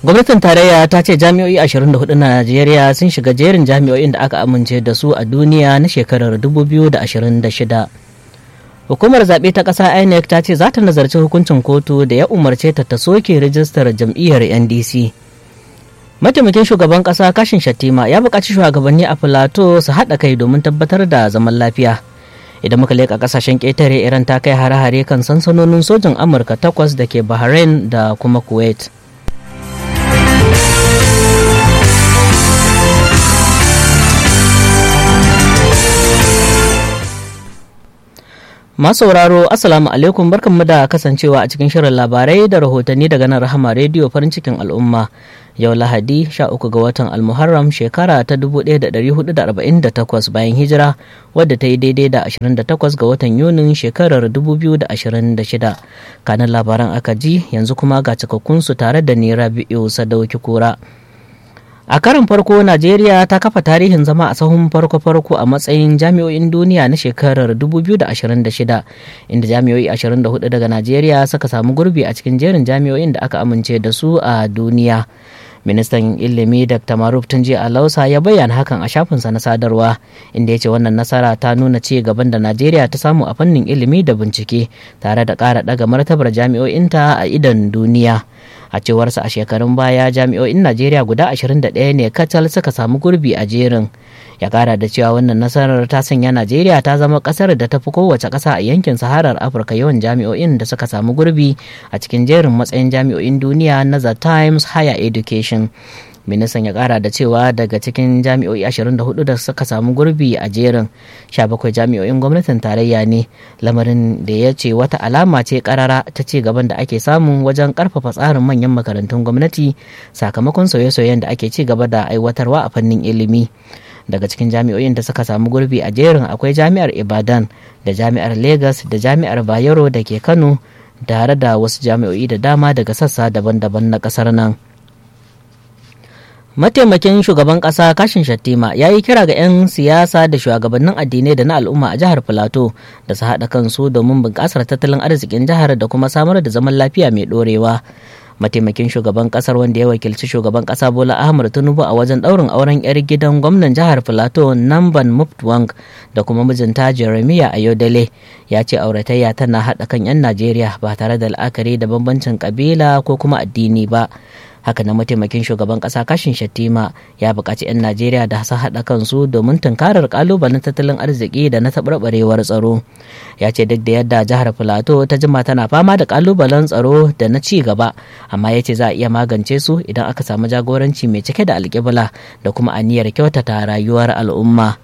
gwamnatin tarayya ta ce jami'o'i 24 na najeriya sun shiga jerin jami'o'in da aka amince da su a duniya na shekarar 2026 hukumar zaɓe ta ƙasa inec ta ce za ta nazarci hukuncin kotu da ya umarce ta ta soke rijistar jam'iyyar ndc mataimakin shugaban ƙasa kashin shattima ya buƙaci shugabanni a filato su haɗa kai domin tabbatar da zaman lafiya idan muka leƙa ƙasashen ƙetare iran ta kai hare-hare kan sansanonin sojin amurka takwas da ke bahrain da kuma kuwait Masu sauraro Assalamu alaikum barkanmu da kasancewa a cikin shirin labarai da rahotanni daga nan Rahama rediyo farin cikin al'umma yau Lahadi 13 ga watan Almuharram shekara ta 1448 bayan hijira wadda ta yi daidai da 28 ga watan Yunin shekarar 2026 kanan labaran aka ji yanzu kuma ga cikakkunsu tare da ni Rabi'u Sadauki Kura. a karin farko najeriya ta kafa tarihin zama a sahun farko-farko a matsayin jami'o'in duniya na shekarar 2026 inda jami'o'i 24 daga najeriya suka samu gurbi a cikin jerin jami'o'in da aka amince da su a duniya ministan ilimi dr maruf tunji alausa ya bayyana hakan a shafinsa na sadarwa inda ya ce wannan nasara ta nuna ci gaban da najeriya ta samu a fannin ilimi da bincike tare da ƙara ɗaga martabar jami'o'inta a idon duniya a cewarsa a shekarun baya jami'o'in najeriya guda 21 ne kacal suka samu gurbi a jerin ya kara da cewa wannan nasarar ta sanya najeriya ta zama kasar da ta fi kowace kasa a yankin saharar afirka yawan jami'o'in da suka samu gurbi a cikin jerin matsayin jami'o'in duniya na the times higher education ministan ya kara da cewa daga cikin jami'o'i 24 da suka samu gurbi a jerin 17 jami'o'in gwamnatin tarayya ne lamarin da ya ce wata alama ce karara ta ci gaban da ake samu wajen karfafa tsarin manyan makarantun gwamnati sakamakon sauye-sauyen da ake ci gaba da aiwatarwa a fannin ilimi daga cikin jami'o'in da suka samu gurbi a jerin akwai jami'ar ibadan da jami'ar lagos da jami'ar bayero da ke kano tare da wasu jami'o'i da dama daga sassa daban-daban na kasar nan. mataimakin shugaban kasa kashin shattima ya yi kira ga 'yan siyasa da shugabannin addinai da na al'umma a jihar filato da su haɗa kansu domin bunƙasar tattalin arzikin jihar da kuma samar da zaman lafiya mai ɗorewa mataimakin shugaban kasar wanda ya wakilci shugaban kasa bola ahmad tinubu a wajen ɗaurin auren 'yar gidan gwamnan jihar filato namban muftwang da kuma mijinta jeremiah ayodele ya ce auratayya tana haɗa kan 'yan najeriya ba tare da la'akari da bambancin ƙabila ko kuma addini ba haka na mataimakin shugaban kasa kashin shattima ya buƙaci 'yan najeriya da su haɗa kansu domin tunkarar ƙalubalen tattalin arziki da na taɓarɓarewar tsaro ya ce duk da yadda jihar filato ta jima tana fama da ƙalubalen tsaro da na ci gaba amma ya ce za a iya magance su idan aka samu jagoranci mai cike da alƙibla da kuma aniyar kyautata rayuwar al'umma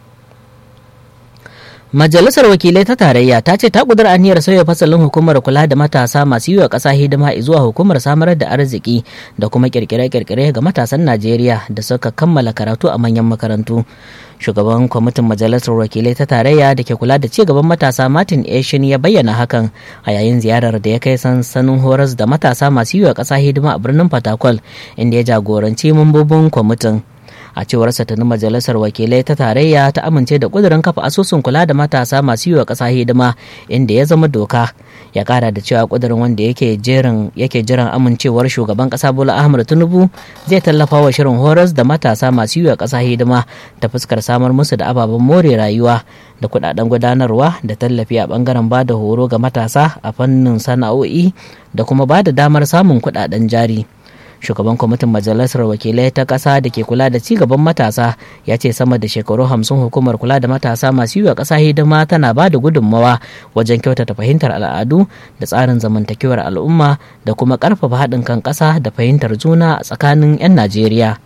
Majalisar Wakilai ta Tarayya ta ce ta kudur aniyar sauya fasalin hukumar kula da matasa masu yi wa ƙasa hidima zuwa hukumar samar da arziki da kuma kirkire-kirkire ga matasan Najeriya da suka kammala karatu a manyan makarantu. Shugaban kwamitin Majalisar Wakilai ta Tarayya da ke kula da ci gaban matasa Martin Eshin ya bayyana hakan a yayin ziyarar da ya kai sansanin horas da matasa masu yi wa ƙasa hidima a birnin Fatakwal inda ya jagoranci mambobin kwamitin. a cewar tuni majalisar wakilai ta tarayya ta amince da kudirin kafa asusun kula da matasa masu yi wa ƙasa hidima inda ya zama doka ya kara da cewa kudirin wanda yake jerin yake jiran amincewar shugaban ƙasa bola ahmad tinubu zai tallafa wa shirin horas da matasa masu yi wa ƙasa hidima ta fuskar samar musu da ababen more rayuwa da kudaden gudanarwa da tallafi a bangaren ba da horo ga matasa a fannin sana'o'i da kuma ba da damar samun kudaden jari. shugaban kwamitin majalisar wakilai ta ƙasa da ke kula da cigaban matasa ya ce sama da shekaru hamsin hukumar kula da matasa masu yi wa ƙasa hidima tana ba da gudunmawa wajen kyautata fahimtar al'adu da tsarin zamantakewar al'umma da kuma ƙarfafa haɗin kan ƙasa da fahimtar juna a tsakanin 'yan najeriya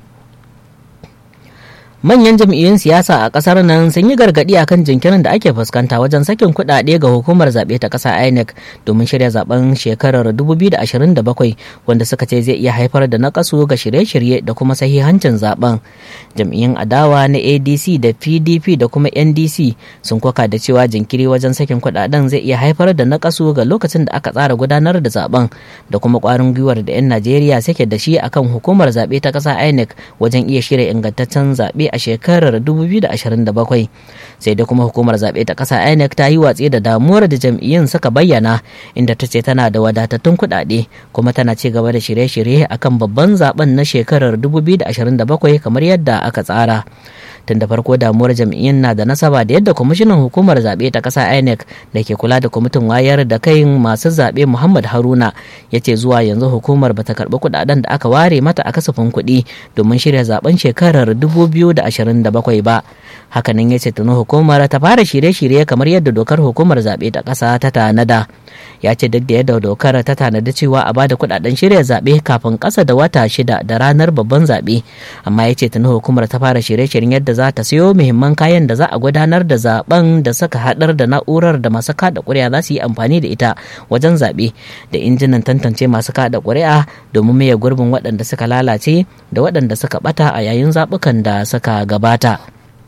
manyan jam'iyyun siyasa a kasar nan sun yi gargadi akan jinkirin da ake fuskanta wajen sakin kuɗaɗe ga hukumar zaɓe ta ƙasa inec domin shirya zaben shekarar 2027 wanda suka ce zai iya haifar da nakasu ga shirye-shirye da kuma sahihancin zaben jam'iyyun adawa na adc da pdp da kuma ndc sun koka da cewa jinkiri wajen sakin kuɗaɗen zai iya haifar da nakasu ga lokacin da aka tsara gudanar da zaben da kuma ƙwarin gwiwar da 'yan najeriya suke da shi akan hukumar zaɓe ta ƙasa inec wajen iya shirya ingantaccen zaɓe zaɓe a shekarar 2027 sai dai kuma hukumar zaɓe ta ƙasa inec ta yi watsi da damuwar da jam'iyyun suka bayyana inda ta ce tana da wadatattun kuɗaɗe kuma tana ci gaba da shirye-shirye akan babban zaben na shekarar 2027 kamar yadda aka tsara tun da farko damuwar jam'iyyun na da nasaba da yadda kwamishinan hukumar zaɓe ta ƙasa inec da ke kula da kwamitin wayar da kai masu zaɓe muhammad haruna ya ce zuwa yanzu hukumar bata karɓi kuɗaɗen da aka ware mata a kasafin kuɗi domin shirya zaben shekarar 2027 ba hakanan ya ce tuni hukumar ta fara shirye-shirye kamar yadda dokar hukumar zaɓe ta ƙasa ta tanada ya ce duk da yadda dokar ta tanada cewa a bada kuɗaɗen shirya zaɓe kafin ƙasa da wata shida da ranar babban zaɓe amma ya ce tuni hukumar ta fara shirye-shiryen yadda za ta siyo muhimman kayan da za a gudanar da zaben da suka haɗar da na'urar da masu kada ƙuri'a za su yi amfani da ita wajen zaɓe da injinan tantance masu kada ƙuri'a domin maye gurbin waɗanda suka lalace da waɗanda suka ɓata a yayin zaɓukan da suka gabata.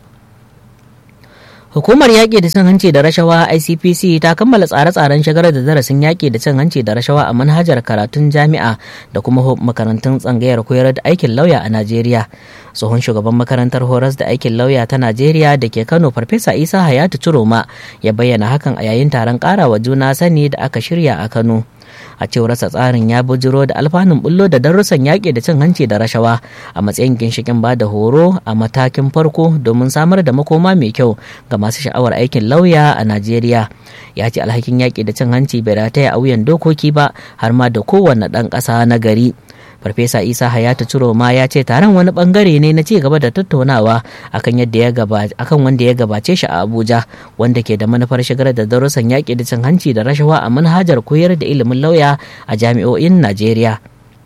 Hukumar yaƙi da cin hanci da rashawa ICPC ta kammala tsare-tsaren shigar da darasin yaƙi da cin hanci da rashawa a manhajar karatun jami'a da kuma makarantun tsangayar koyar da aikin lauya a Najeriya. Tsohon shugaban makarantar horas da aikin lauya ta Najeriya da ke Kano Farfesa Isa Hayatu Ciroma ya bayyana hakan a yayin taron ƙarawa juna sani da aka shirya a Kano. a cewarsa tsarin ya bujiro da alfanun bullo da darussan yaƙi da cin hanci da rashawa a matsayin ginshikin ba da horo a matakin farko domin samar da makoma mai kyau ga masu sha'awar aikin lauya a najeriya ya ce alhakin yaƙi da cin hanci bai rataya a wuyan dokoki ba har ma da kowane ɗan ƙasa na gari farfesa isa hayatu ciroma ya ce taron wani bangare ne na ci gaba da tattaunawa akan yadda ya akan wanda ya gabace shi a abuja wanda ke da manufar shigar da darussan yaƙi da cin hanci da rashawa a manhajar koyar da ilimin lauya a jami'o'in najeriya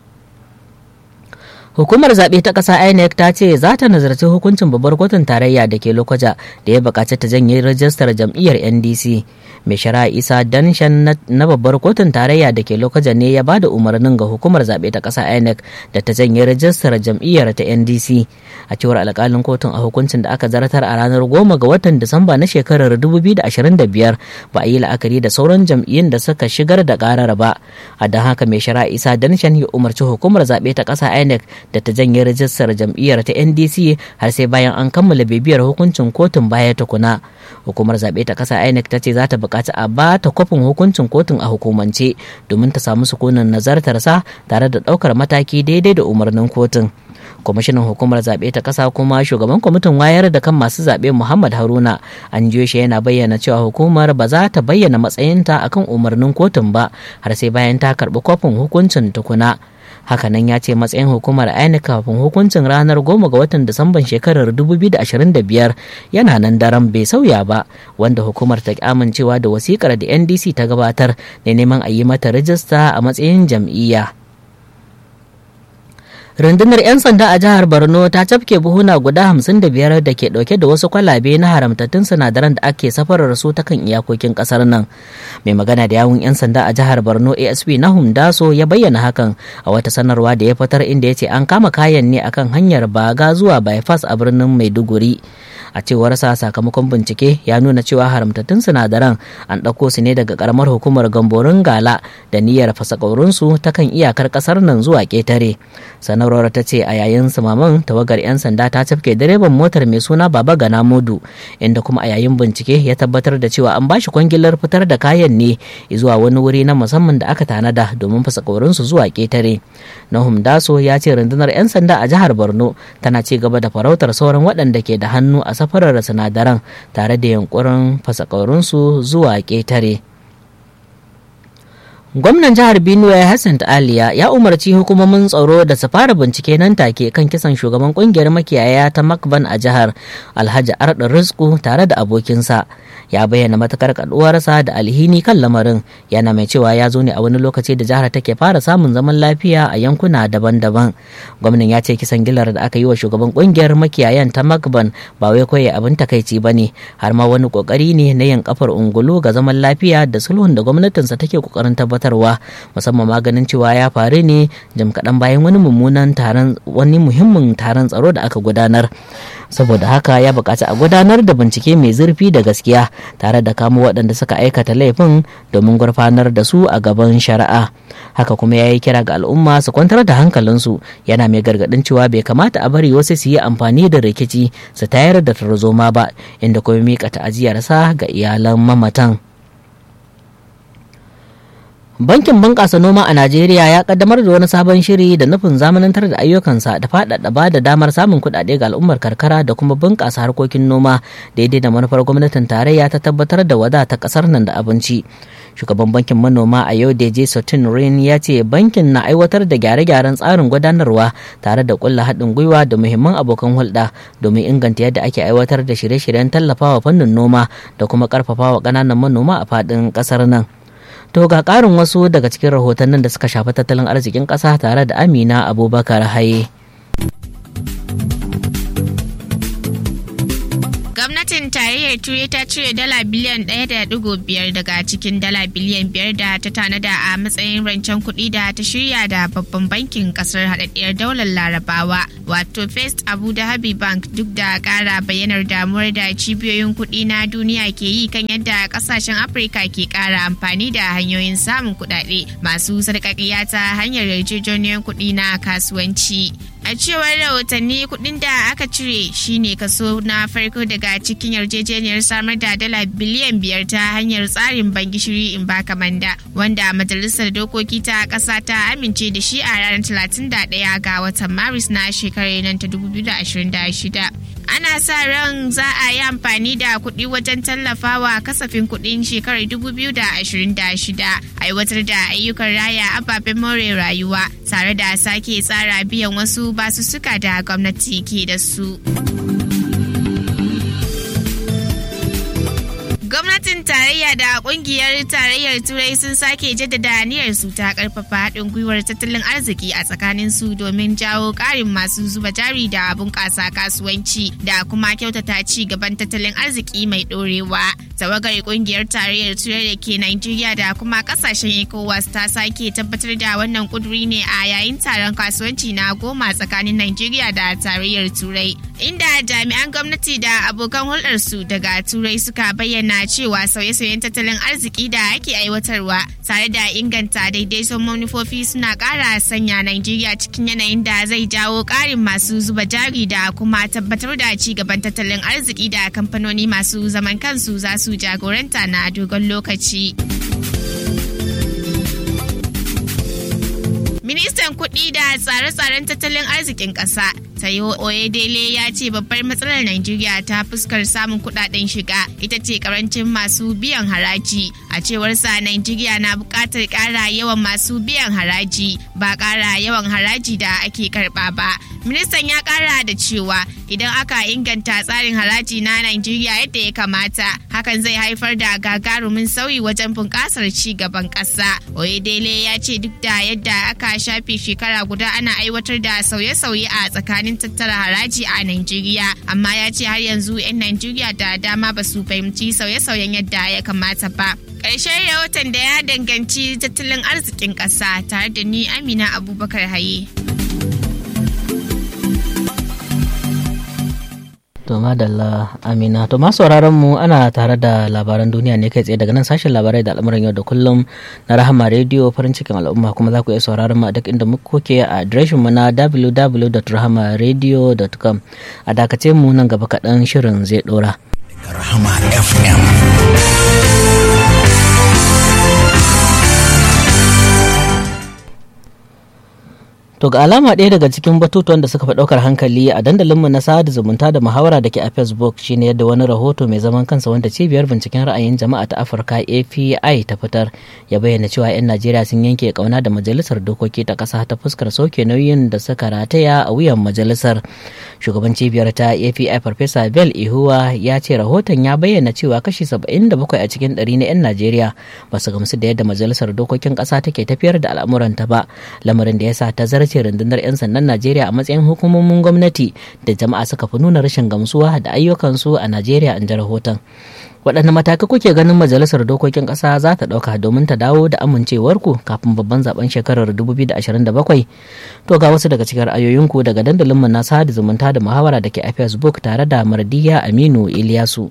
Hukumar zaɓe ta ƙasa INEC ta ce za ta nazarci hukuncin babbar kotun tarayya da ke Lokoja da ya buƙaci ta janye rajistar jam'iyyar NDC. Mai shari'a Isa Danshan na babbar kotun tarayya da ke Lokoja ne ya ba da umarnin ga hukumar zaɓe ta ƙasa INEC da ta janye rajistar jam'iyyar ta NDC. A cewar alƙalin kotun a hukuncin da aka zartar a ranar goma ga watan Disamba na shekarar 2025 ba a yi la'akari da sauran jam'iyyun da suka shigar da ƙarar ba. A don haka mai shari'a Isa Danshan ya umarci hukumar zaɓe ta ƙasa INEC da ta janye rajistar jam'iyyar ta ndc har sai bayan an kammala bibiyar hukuncin kotun baya tukuna hukumar zaɓe ta ƙasa inec ta ce za ta buƙaci a ba ta kwafin hukuncin kotun a hukumance domin ta samu sukunin nazartarsa tare da ɗaukar mataki daidai da umarnin kotun kwamishinan hukumar zaɓe ta ƙasa kuma shugaban kwamitin wayar da kan masu zaɓe muhammad haruna an jiyo shi yana bayyana cewa hukumar ba za ta bayyana matsayinta akan umarnin kotun ba har sai bayan ta karɓi kwafin hukuncin tukuna hakanan ya ce matsayin hukumar INEC kafin hukuncin ranar goma ga watan disamban shekarar 2025 yana nan daren bai sauya ba wanda hukumar ta amincewa da wasikar da ndc ta gabatar da neman a yi mata rajista a matsayin jam'iyya rundunar 'yan sanda a jihar borno ta cafke buhuna guda 55 da ke dauke da wasu kwalabe na haramtattun sinadaran da ake safarar su ta kan iyakokin kasar nan mai magana da yawun 'yan sanda a jihar borno asp na daso ya bayyana hakan a wata sanarwa da ya fitar inda ya ce an kama kayan ne akan hanyar baga zuwa bypass a birnin maiduguri a cewar sa sakamakon bincike ya nuna cewa haramtattun sinadaran an ɗauko su ne daga karamar hukumar gamborin gala da niyyar fasakaurinsu ta kan iyakar ƙasar nan zuwa ƙetare sanarwar ta ce a yayin sumaman tawagar 'yan sanda ta cafke direban motar mai suna baba gana modu inda kuma a yayin bincike ya tabbatar da cewa an bashi kwangilar fitar da kayan ne zuwa wani wuri na musamman da aka tanada domin fasakaurinsu zuwa ƙetare nahum daso ya ce rundunar 'yan sanda a jihar borno tana ci gaba da farautar sauran waɗanda ke da hannu a safarar sinadaran tare da yunkurin fasakaurinsu zuwa ƙetare. Gwamnan jihar Benue Hassan Aliya ya umarci hukumomin tsaro da su fara bincike nan take kan kisan shugaban kungiyar makiyaya ta Makban a jihar Alhaji Arda Rizku tare da abokinsa. Ya bayyana matakar kaduwarsa da alhini kan lamarin yana mai cewa ya zo ne a wani lokaci da jihar take fara samun zaman lafiya a yankuna daban-daban. Gwamnan ya ce kisan gilar da aka yi wa shugaban kungiyar makiyayan ta Makban ba wai koyi abin takaici ba ne har ma wani kokari ne na yin kafar ungulu ga zaman lafiya da sulhun da gwamnatinsa take kokarin tabbatar gabatarwa musamman maganin cewa ya faru ne jim kaɗan bayan wani mummunan taron wani muhimmin taron tsaro da aka gudanar saboda haka ya buƙaci a gudanar da bincike mai zurfi da gaskiya tare da kamo waɗanda suka aikata laifin domin gurfanar da su a gaban shari'a haka kuma ya yi kira ga al'umma su kwantar da hankalinsu yana mai gargaɗin cewa bai kamata a bari wasu su yi amfani da rikici su tayar da tarzoma ba inda kuma miƙa ta'aziyarsa ga iyalan mamatan. Bankin bunƙasa noma a Najeriya ya kaddamar da wani sabon shiri da nufin zamanantar da ayyukansa da faɗaɗa ba da damar samun kuɗaɗe ga al'ummar karkara da kuma bunƙasa harkokin noma daidai da manufar gwamnatin tarayya ta tabbatar da wadata ƙasar nan da abinci. Shugaban bankin manoma a yau Deje Sotin Rin ya ce bankin na aiwatar da gyare-gyaren tsarin gudanarwa tare da ƙulla haɗin gwiwa da muhimman abokan hulɗa domin inganta yadda ake aiwatar da shirye-shiryen tallafawa fannin noma da kuma ƙarfafawa ƙananan manoma a faɗin ƙasar nan. To ga ƙarin wasu daga cikin rahotannin da suka shafi tattalin arzikin ƙasa tare da Amina Abubakar Haye. Gwamnatin tarayyar Turai ta cire dala biliyan ɗaya da ɗigo biyar daga cikin dala biliyan biyar da ta tanada a matsayin rancen kuɗi da ta shirya da babban bankin ƙasar haɗaɗɗiyar daular larabawa wato First Abu Dhabi Bank duk da ƙara bayyanar damuwar da cibiyoyin kuɗi na duniya ke yi kan yadda ƙasashen Afirka ke ƙara amfani da hanyoyin samun kuɗaɗe masu sarƙaƙiya ta hanyar yarjejeniyar kuɗi na kasuwanci. A cewar rahotanni kuɗin da aka cire shine kaso na farko daga cikin yarjejeniyar samar da dala biliyan biyar ta hanyar tsarin ban gishiri in baka manda wanda majalisar dokoki ta ƙasa ta amince da shi a ranar 31 ga watan maris na shekarar nan ta 2026. ana sa ran za a yi amfani da kuɗi wajen tallafawa kasafin kuɗin shekarar 2026 aiwatar da ayyukan raya ababen more rayuwa tare da sake tsara biyan wasu basussuka da gwamnati ke da su. Gwamnatin tarayya da kungiyar tarayyar turai sun sake jaddada aniyar su ta karfafa haɗin gwiwar tattalin arziki a tsakanin su domin jawo ƙarin masu zuba jari da bunƙasa kasuwanci da kuma kyautata ci gaban tattalin arziki mai ɗorewa. Tawagar kungiyar tarayyar turai da ke Najeriya da kuma ƙasashen ECOWAS ta sake tabbatar da wannan kuduri ne a yayin taron kasuwanci na goma tsakanin Najeriya da tarayyar turai. Inda jami'an gwamnati da abokan hulɗarsu daga turai suka bayyana cewa sauye-sauyen tattalin arziki da ake aiwatarwa tare da inganta daidaiton manufofi suna ƙara sanya Najeriya cikin yanayin da zai jawo ƙarin masu zuba jari da kuma tabbatar da ci gaban tattalin arziki da kamfanoni masu zaman kansu za su jagoranta na dogon lokaci. Ministan kuɗi da tsare-tsaren tattalin arzikin ƙasa Tayo Oyedele ya ce babbar matsalar Najeriya ta fuskar samun kuɗaɗen shiga ita ce karancin masu biyan haraji. A cewar sa Najeriya na buƙatar ƙara yawan masu biyan haraji ba ƙara yawan haraji da ake karɓa ba. Ministan ya ƙara da cewa idan aka inganta tsarin haraji na Najeriya yadda ya kamata hakan zai haifar da gagarumin sauyi wajen bunƙasar ci gaban ƙasa. Oyedele ya ce duk da yadda aka shafe shekara guda ana aiwatar da sauye-sauye a tsakanin tattara haraji a Najeriya amma ya ce har yanzu 'yan Najeriya da dama ba su fahimci sauye-sauyen yadda ya kamata ba. Ƙarshen rahoton da ya danganci tattalin arzikin ƙasa tare da ni Amina Abubakar Haye. To madalla Amina to masu sauraron mu ana tare da labaran duniya ne kai tsaye daga nan sashen labarai da al'amuran yau da kullum na Rahama Radio farin cikin al'umma kuma za ku iya sauraron mu a duk inda muka koke a adireshin mu na www.rahamaradio.com a dakace mu nan gaba kaɗan shirin zai ɗora. Rahama FM. To ga alama ɗaya daga cikin batutuwan da suka fi ɗaukar hankali a dandalinmu na sada zumunta da muhawara da ke a Facebook shine yadda wani rahoto mai zaman kansa wanda cibiyar binciken ra'ayin jama'a ta Afirka API ta fitar ya bayyana cewa 'yan Najeriya sun yanke kauna da majalisar dokoki ta ƙasa ta fuskar sauke nauyin da suka rataya a wuyan majalisar. Shugaban cibiyar ta API Farfesa Bell Ihuwa ya ce rahoton ya bayyana cewa kashi 77 a cikin ɗari na 'yan Najeriya ba su gamsu da yadda majalisar dokokin ƙasa take tafiyar da al'amuranta ba lamarin da ya sa ta zarce ce rundunar 'yan sandan najeriya a matsayin hukumomin gwamnati da jama'a suka fi nuna rashin gamsuwa da ayyukansu a najeriya in ji rahoton waɗanne matakai kuke ganin majalisar dokokin ƙasa za ta ɗauka domin ta dawo da amincewarku kafin babban zaben shekarar 2027 to ga wasu daga cikin ra'ayoyinku daga dandalinmu na sada zumunta da muhawara da ke a facebook tare da mardiya aminu iliyasu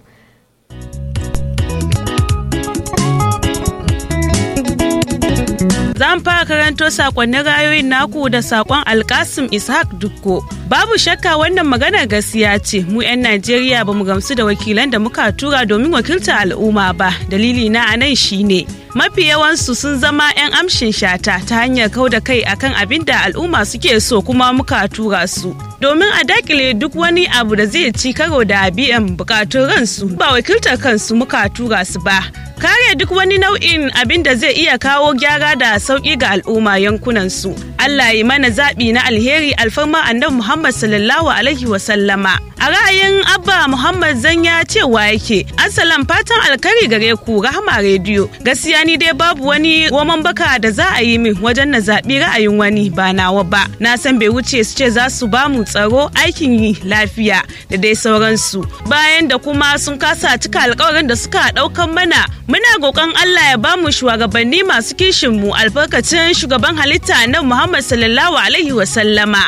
Zan fara karanto sakonnin rayoyin naku da sakon Alkasim Ishaq Dukko. Babu shakka wannan magana gaskiya ce mu 'yan Najeriya ba mu gamsu da wakilan da muka tura domin wakiltar al'umma ba. Dalili na a nan shine mafi yawansu sun zama 'yan amshin shata ta hanyar kau da kai akan abin da al'umma suke so kuma muka tura su. Domin a dakile duk wani abu da zai ci karo da biyan bukatun ransu ba wakiltar kansu muka tura su ba. kare duk wani nau'in abin da zai iya kawo gyara da sauƙi ga al'umma yankunan su. Allah yi mana zaɓi na alheri alfarma annabi Muhammad sallallahu alaihi wa sallama. A ra'ayin Abba Muhammad Zanya cewa yake, Assalam fatan alkari gare ku Rahama rediyo. Gaskiya ni dai babu wani roman baka da za a yi min wajen na zaɓi ra'ayin wani ba nawa ba. Na san bai wuce su ce za su ba mu tsaro aikin yi lafiya da dai sauransu. Bayan da kuma sun kasa cika alkawarin da suka ɗaukan mana muna roƙon Allah ya bamu shugabanni masu kishin mu albarkacin shugaban halitta na Muhammad sallallahu alaihi wa sallama.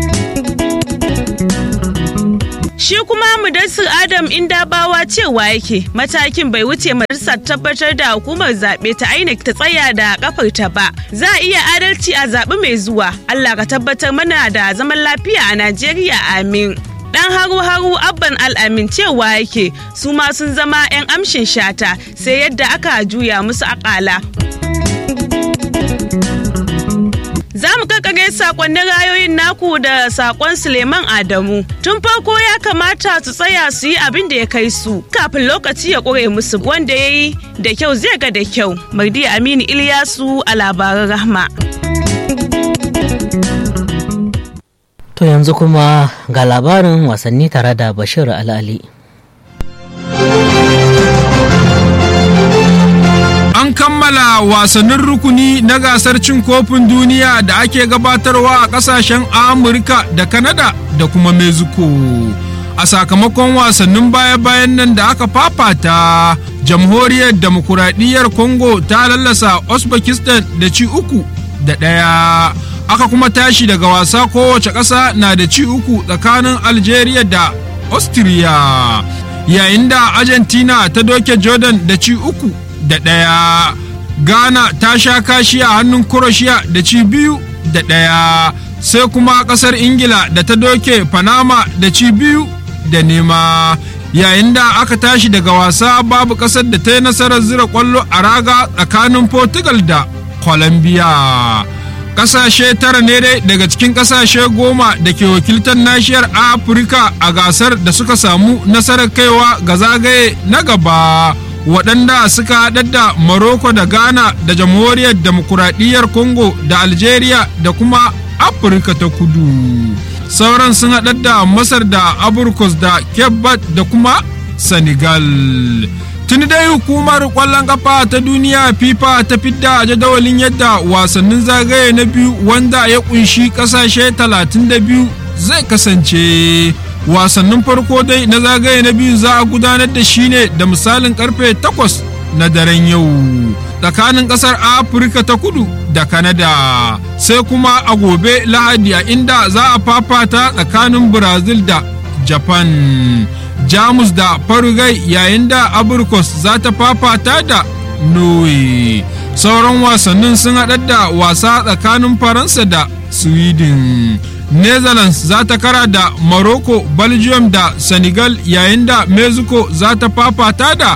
Shi kuma Mudassir Adam Indabawa cewa yake matakin bai wuce majalisar tabbatar da hukumar zaɓe ta INEC ta tsaya da kafarta ba. Za a iya adalci a zaɓi mai zuwa. Allah ka tabbatar mana da zaman lafiya a Najeriya amin. dan haru-haru abban al'amin cewa yake su ma sun zama 'yan amshin shata sai yadda aka juya musu akala. Za mu kakare sakonnin rayoyin naku da sakon Suleiman Adamu. Tun farko ya kamata su tsaya su yi abin da ya kai su kafin lokaci ya ƙure musu wanda ya yi da kyau zai ga da kyau. Mardi Aminu Ilyasu a labaran rahma. To yanzu kuma ga labarin wasanni tare da Bashir Al'ali. An kammala wasannin rukuni na gasar cin kofin duniya da ake gabatarwa a ƙasashen Amurka da Kanada da kuma Mexico. A sakamakon wasannin baya-bayan nan da aka fafata, jamhuriyar demokuraɗiyyar Congo ta lallasa Uzbekistan da ci uku da ɗaya. aka kuma tashi daga wasa kowace ƙasa na da ci uku tsakanin algeria da austria yayin da argentina ta doke jordan da ci uku da ɗaya ghana ta sha kashi a hannun croatia da ci biyu da ɗaya sai kuma ƙasar ingila da ta doke panama da ci biyu da nema yayin da aka tashi daga wasa babu ƙasar da ta yi nasarar zira ƙwallo a raga tsakanin portugal da colombia kasashe tara ne dai daga cikin kasashe goma da ke wakiltar nashiyar afirka a gasar da suka samu nasarar kaiwa ga zagaye na gaba waɗanda suka haɗar da morocco da ghana da jamhuriyar demokuraɗiyyar congo da algeria da kuma afirka ta kudu sauran sun haɗar da masar da aburkos da cape da kuma senegal tuni dai hukumar kwallon kafa ta duniya fifa ta fidda jadawalin yadda wasannin zagaye na biyu wanda ya kunshi kasashe 32 zai kasance wasannin farko dai na zagaye na biyu za a gudanar da shi ne da misalin karfe 8 na daren yau tsakanin kasar afirka ta kudu da kanada sai kuma a gobe lahadi a inda za a fafata tsakanin brazil da japan jamus da farugai yayin da aburkos za ta fafata da norway sauran wasannin sun haɗar da wasa tsakanin faransa da sweden netherlands za ta kara da morocco belgium da senegal yayin da mexico za ta fafata da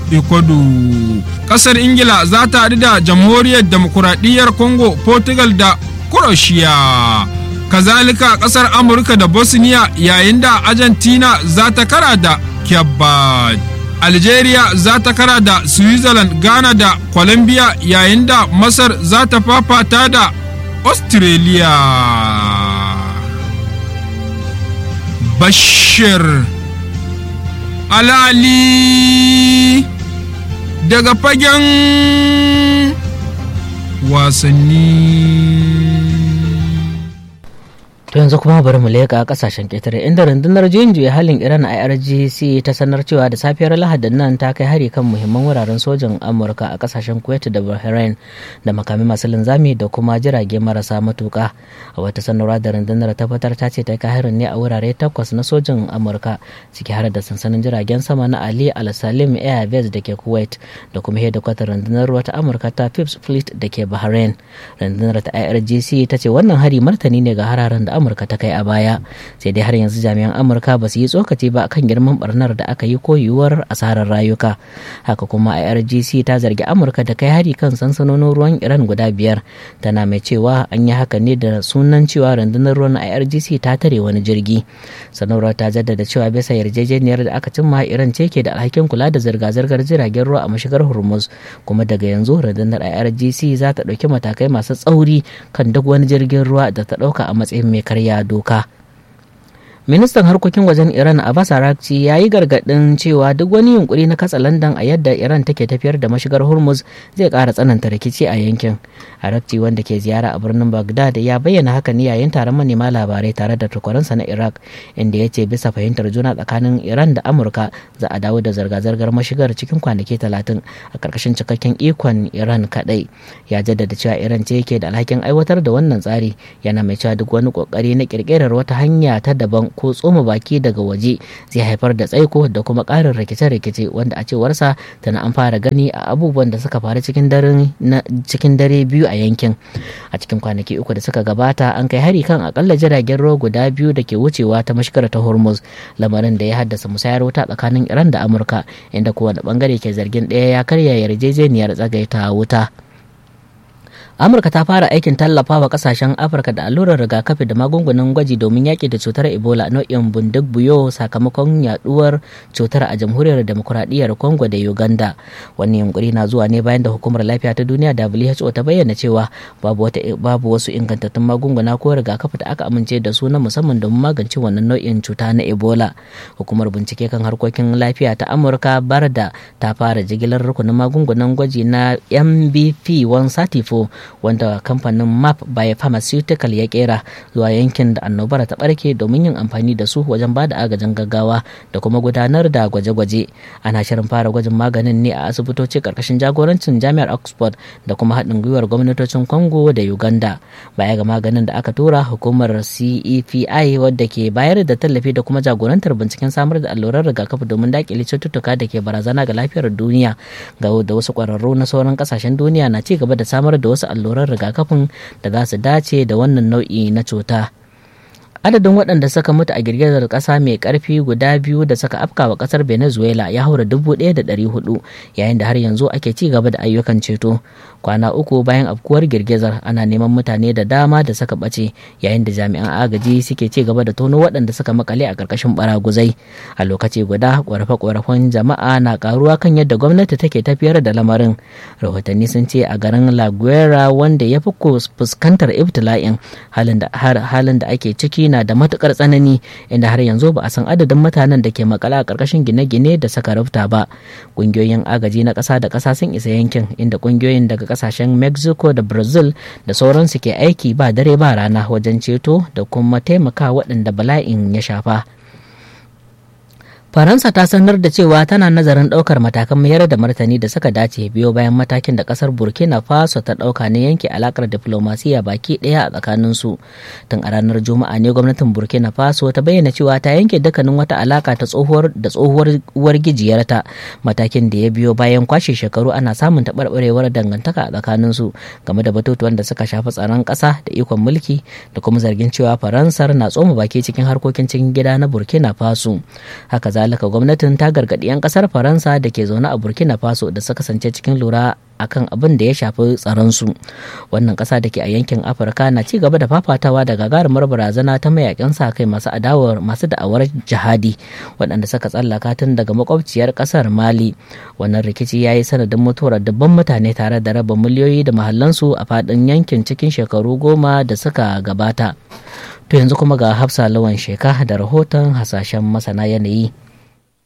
ecuador ƙasar ingila za ta haɗu da jamhuriyar demokuraɗiyyar congo portugal da croatia kazalika kasar amurka da bosnia yayin da argentina za ta kara da cape algeria za ta kara da switzerland ghana da colombia yayin da masar za ta fafata da australia bashir alali daga fagen wasanni. yanzu kuma bari mu leƙa kasashen ƙetare inda rundunar juyin juya halin iran irgc ta sanar cewa da safiyar lahadin nan ta kai hari kan muhimman wuraren sojin amurka a kasashen kuwait da bahrain da makami masu linzami da kuma jirage marasa matuka a wata sanarwa da rundunar ta fitar ta ce ta kai harin ne a wurare takwas na sojin amurka ciki har da sansanin jiragen sama na ali al salim air base da ke kuwait da kuma hedikwatar rundunar ruwa ta amurka ta fifth fleet da ke bahrain rundunar ta irgc ta ce wannan hari martani ne ga hararen da amurka ta kai a baya sai dai har yanzu jami'an amurka ba su yi tsokaci ba kan girman barnar da aka yi ko yiwuwar asarar rayuka haka kuma irgc ta zargi amurka da kai hari kan sansanonin ruwan iran guda biyar tana mai cewa an yi haka ne da sunan cewa rundunar ruwan irgc ta tare wani jirgi sanarwar ta jaddada cewa bisa yarjejeniyar da aka cimma iran ce ke da alhakin kula da zirga-zirgar jiragen ruwa a mashigar hormuz kuma daga yanzu rundunar irgc za ta ɗauki matakai masu tsauri kan duk wani jirgin ruwa da ta ɗauka a matsayin mai karya doka ministan harkokin wajen iran abbas arakci ya yi gargadin cewa duk wani yunkuri na katsa landan a yadda iran take tafiyar da mashigar hormuz zai kara tsananta rikici a yankin arakci wanda ke ziyara a birnin baghdad ya bayyana haka ne yayin taron manema labarai tare da takwaransa na iraq inda ya ce bisa fahimtar juna tsakanin iran da amurka za a dawo da zirga-zirgar mashigar cikin kwanaki talatin a karkashin cikakken ikon iran kadai ya jaddada cewa iran ce ke da alhakin aiwatar da wannan tsari yana mai cewa duk wani kokari na kirkirar wata hanya ta daban ko tsoma baki daga waje zai haifar da tsaiko da kuma ƙarin rikice-rikice wanda a cewarsa tana an fara gani a abubuwan da suka faru cikin dare biyu a yankin a cikin kwanaki uku da suka gabata an kai hari kan akalla jiragen ruwa guda biyu da ke wucewa ta mashikar ta hormuz lamarin da ya haddasa musayar wuta tsakanin iran da amurka inda kowane bangare ke zargin ɗaya ya karya yarjejeniyar tsagaita wuta amurka ta fara aikin tallafawa kasashen afirka da allurar rigakafi da magungunan gwaji domin yaƙi da cutar ebola nau'in bundik buyo sakamakon yaduwar cutar a jamhuriyar demokuraɗiyyar congo da uganda wannan yunkuri na zuwa ne bayan da hukumar lafiya ta duniya who ta bayyana cewa babu, wata, babu wasu ingantattun magunguna ko rigakafi da aka amince da su na musamman domin magance wannan nau'in cuta na ebola hukumar bincike kan harkokin lafiya ta amurka barda ta fara jigilar rukunin magungunan gwaji na mbp 134 wanda kamfanin map biopharmaceutical ya kera zuwa yankin da annobar ta barke domin yin amfani da su wajen ba da agajin gaggawa da kuma gudanar da gwaje-gwaje ana shirin fara gwajin maganin ne a asibitoci karkashin jagorancin jami'ar oxford da kuma haɗin gwiwar gwamnatocin congo da uganda baya ga maganin da aka tura hukumar cepi wadda ke bayar da tallafi da kuma jagorantar binciken samar da allurar rigakafi domin daƙile cututtuka da ke barazana ga lafiyar duniya ga da wasu ƙwararru na sauran ƙasashen duniya na ci gaba da samar da wasu alluran rigakafin da za su dace da wannan nau'i na cuta. adadin waɗanda suka mutu a girgizar ƙasa mai ƙarfi guda biyu da suka afka wa ƙasar venezuela ya haura dubu ɗaya da ɗari hudu yayin da har yanzu ake ci gaba da ayyukan ceto kwana uku bayan afkuwar girgizar ana neman mutane da dama da suka ɓace yayin da jami'an agaji suke ci gaba da tono waɗanda suka makale a ƙarƙashin baraguzai a lokaci guda ƙorafe-ƙorafen jama'a na ƙaruwa kan yadda gwamnati take tafiyar da lamarin rahotanni sun ce a garin la guera wanda ya fi fuskantar ibtila'in halin da ake ciki na da matukar tsanani inda har yanzu ba a san adadin mutanen da ke makala a ƙarƙashin gine-gine da suka rufta ba ƙungiyoyin agaji na ƙasa da ƙasa sun isa yankin inda ƙungiyoyin daga ƙasashen mexico da brazil da sauransu ke aiki ba dare ba rana wajen ceto da kuma taimaka waɗanda bala'in ya shafa. faransa ta sanar da cewa tana nazarin ɗaukar matakan mayar da martani da suka dace biyo bayan matakin da ƙasar burkina faso ta ɗauka na yanke alakar diflomasiya baki ɗaya a tsakanin su tun a ranar juma'a ne gwamnatin burkina faso ta bayyana cewa ta yanke dukkanin wata alaka ta tsohuwar da tsohuwar uwar gijiyarta matakin da ya biyo bayan kwashe shekaru ana samun taɓarɓarewar dangantaka a tsakanin su game da batutuwan da suka shafi tsaron ƙasa da ikon mulki da kuma zargin cewa faransar na tsoma baki cikin harkokin cikin gida na burkina faso haka zalika gwamnatin ta gargaɗi 'yan ƙasar faransa da ke zaune a burkina faso da suka kasance cikin lura akan abin da ya shafi tsaronsu wannan ƙasa da ke a yankin afirka na ci gaba da fafatawa da gagarumar barazana ta mayakan sa kai masu adawar masu da'awar jihadi waɗanda suka tsallaka tun daga makwabciyar ƙasar mali wannan rikici ya yi sanadin mutuwar dubban mutane tare da raba miliyoyi da mahallansu a faɗin yankin cikin shekaru goma da suka gabata to yanzu kuma ga hafsa lawan sheka da rahoton hasashen masana yanayi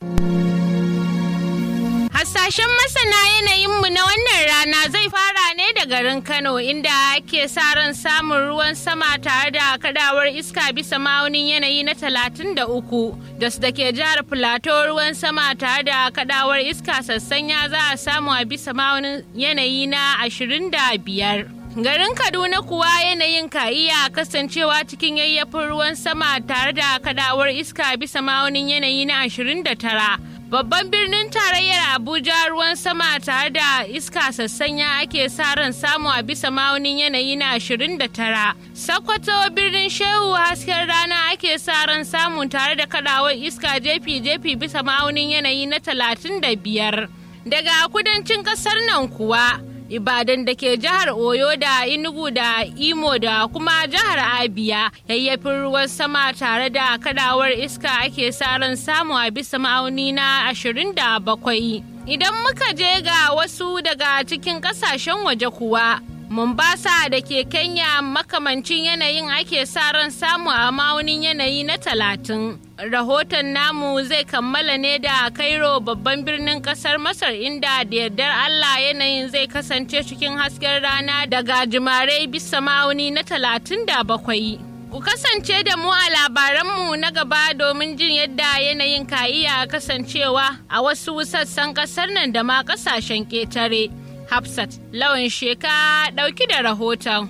Hasashen masana yanayinmu na wannan rana zai fara ne da da garin Kano inda ake sa ran samun ruwan sama tare da kadawar iska bisa ma'aunin yanayi na 33 da su da ke jihar Filato ruwan sama tare da kadawar iska sassanya za a samu a bisa ma'aunin yanayi na 25. Garin Kaduna kuwa yanayin ka iya kasancewa cikin yayyafin ruwan sama tare da kadawar iska bisa ma'aunin yanayi na 29. Babban birnin tarayyar Abuja ruwan sama tare da iska sassanya ake sa ran samu a bisa ma'aunin yanayi na 29. Sokoto birnin Shehu hasken rana ake sa ran samu tare da kadawar iska jefi-jefi bisa ma'aunin yanayi na 35. Daga kudancin kasar nan kuwa. Ibadan da ke jihar Oyo da Enugu da Imo da kuma jihar Abia yayyafin ruwan sama tare da kadawar iska ake sa ran samu a bisa ma'auni na 27. Idan muka je ga wasu daga cikin kasashen waje kuwa Mombasa da ke Kenya makamancin yanayin ake sa ran samu a ma'aunin yanayi na talatin. Rahoton namu zai kammala ne da Cairo babban birnin kasar Masar inda da yardar Allah yanayin zai kasance cikin hasken rana daga jimarai bisa ma'auni na talatin da bakwai. Ku kasance da mu a labaranmu na gaba domin jin yadda yanayin ka iya kasancewa a wasu sassan kasar nan da ma kasashen ƙetare. Hafsat lawan sheka ɗauki da rahoton.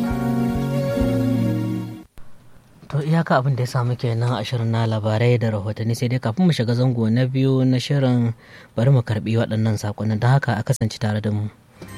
To iyaka abin da ya samu kenan a shirin na labarai da rahotanni sai dai kafin mu shiga zango na biyu na shirin bari mu karbi waɗannan saƙonin don haka a kasance tare da mu.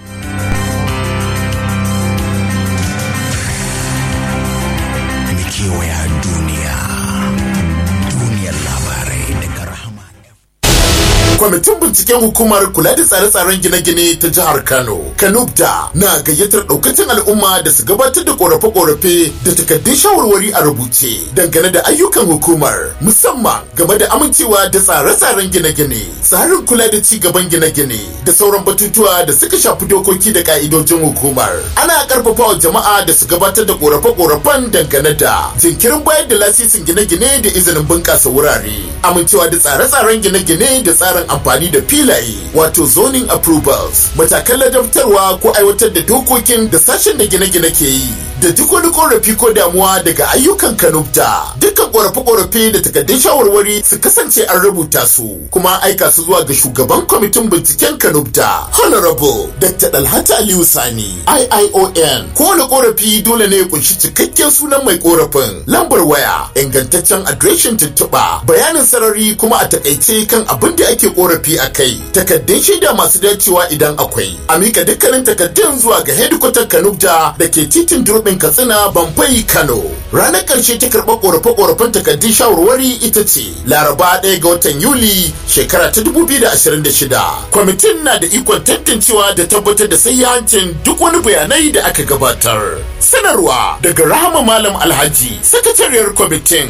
kewaya duniya duniyar labarai daga rahama kwamitin binciken hukumar kula da tsare-tsaren gine-gine ta jihar kano kanubda na gayyatar daukacin al'umma da su gabatar da korafe-korafe da takaddun shawarwari a rubuce dangane da ayyukan hukumar musamman game da amincewa da tsare-tsaren gine-gine tsarin kula da ci gaban gine-gine da sauran batutuwa da suka shafi dokoki da ka'idojin hukumar ana karfafa wa jama'a da su gabatar da korafe-korafen dangane da jinkirin bayar da lasisin gine-gine da izinin bunƙasa wurare amincewa da tsare-tsaren gine-gine da tsarin amfani da filaye wato zoning approvals matakan ladabtarwa ko aiwatar da dokokin da sashen da gine-gine ke yi da duk wani korafi ko damuwa daga ayyukan kanubta dukkan korafe-korafe da takaddun shawarwari su kasance an rubuta su kuma aika su zuwa ga shugaban kwamitin binciken kanubta honorable dr dalhata aliyu sani iion kowane korafi dole ne ya kunshi cikakken sunan mai korafin lambar waya ingantaccen adireshin tuntuɓa bayanin sarari kuma a takaice kan abin da ake korafi a kai takaddun shaida masu dacewa idan akwai a mika dukkanin takaddun zuwa ga hedikwatar kanubta da ke titin durbin katsina bambai kano ranar karshe ta karɓar korafe-korafen takaddun shawarwari ita ce laraba ɗaya ga watan yuli shekara ta 2026 kwamitin na da ikon tantancewa da tabbatar da sayyancin duk wani bayanai da aka gabatar sanarwa daga rahama malam alhaji sakatariyar kwamitin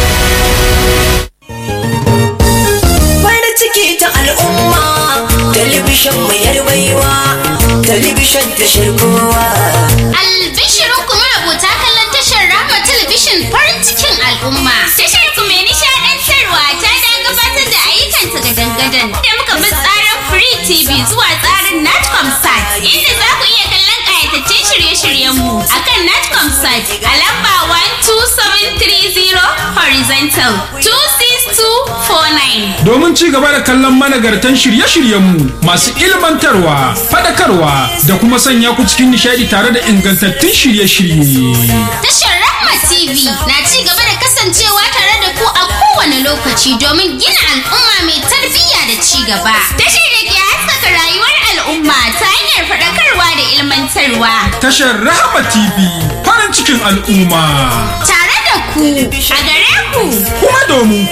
farin ciki ta al'umma talibishin mai yarwaiwa talibishin da shirkowa Albishirin kuma rubuta kallon tashar Rahma Talabishin farin cikin al'umma. Tashar ku mai nishaɗantarwa ta da gabatar da ayyukanta ga dangadan. Da muka bi tsarin Free TV zuwa tsarin Natcom Sat inda za ku iya kallon ƙayataccen shirye-shiryenmu a kan Natcom Sat a lamba 12730 horizontal 26249. domin ci gaba da kallon managartan shirye-shiryenmu masu ilmantarwa, fadakarwa da kuma sanya ku cikin nishadi tare da ingantattun shirye-shirye. Tashar Rahma TV na ci gaba da kasancewa tare da ku a kowane lokaci domin gina al'umma mai tarbiyya da ci gaba. Tashar da ke haskaka rayuwar al'umma ta hanyar faɗakarwa da ilmantarwa. Tashar Rahama TV farin cikin al'umma. Tare da ku a gare ku. Kuma domin